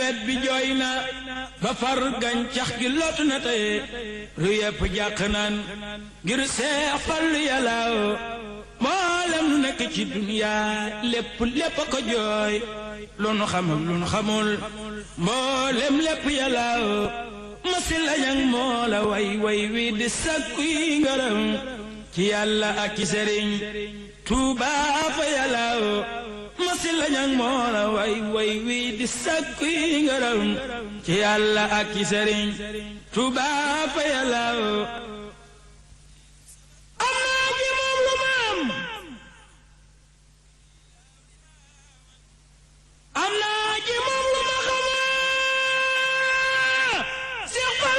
nawet bi jooy na ba far gàncax gi lot na tey ru yëpp jàq naan ngir seex fal yàllaaw mboolem lu nekk ci duniya lépp lépp a ko jooy lu nu xam ak lu nu xamul mboolem lépp yàllaaw masi lañang moo la way way wi di sakku yi ngërëm ci yàlla ak ci sëriñ Tuuba fa yàllaaw masi lañang moo la way way wi di sakku yi ngërëm ci yàlla ak ci sëriñ Tuuba fa yàllaaw